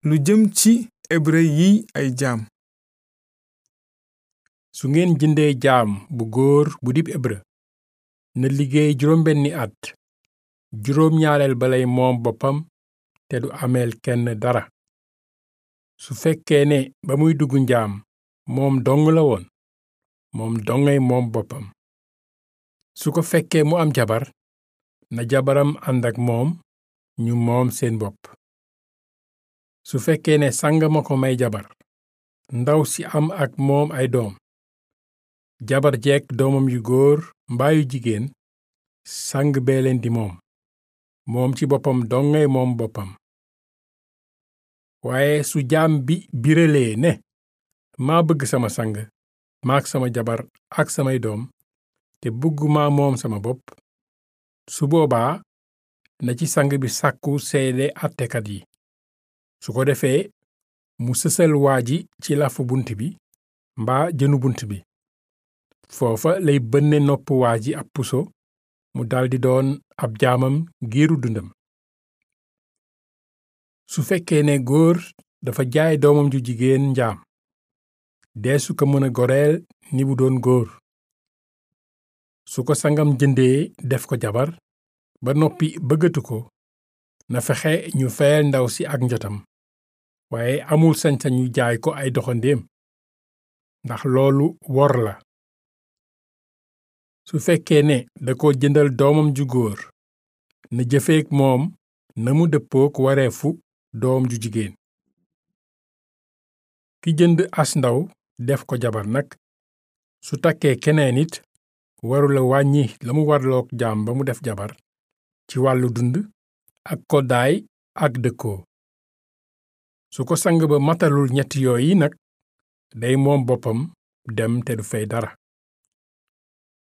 lu jëm ci hébreu yi ay jaam su ngeen jëndee jaam bu góor bu dib hébreu na liggéey juróom benni at juróom ñaareel balay moom boppam te du ameel kenn dara su fekkee ne ba muy dugg njaam moom dong la woon moom dongay moom boppam su ko fekkee mu am jabar na jabaram ànd ak moom ñu moom seen bopp su fekkee ne sang ma ko may jabar ndaw si am ak moom ay doom jabar jeek doomam yu góor mbaa yu jigéen sang bee leen di moom moom ci boppam dongay moom boppam waaye su jaam bi biralee ne maa bëgg sama sang maak sama jabar ak samay doom te bëgguma moom sama bopp su boobaa na ci sang bi sàkku seede àttekat yi su ko defee mu sësal waa ji ci lafu bunt bi mbaa jënu bunt bi foofa lay bënne nopp waa ji ab puso mu daldi doon ab jaamam giiru dundam su fekkee ne góor dafa jaay doomam ju jigéen njaam deesu ko mën a goreel ni bu doon góor su ko sangam jëndee def ko jabar ba noppi bëggatu ko na fexe ñu feyal ndaw si ak njotam waaye amul sañ-sañu jaay ko ay doxandéem ndax loolu wor la su fekkee ne da ko jëndal doomam ju góor na jëfeek moom na mu dëppook wareefu doom ju jigéen ki jënd as ndaw def ko jabar nag su takkee keneen it warula wàññi la mu warlook jaam ba mu def jabar ci wàllu dund ak koddaay ak dëkkoo su ko sang ba matalul ñetti yooyi nag day moom boppam dem te du fay dara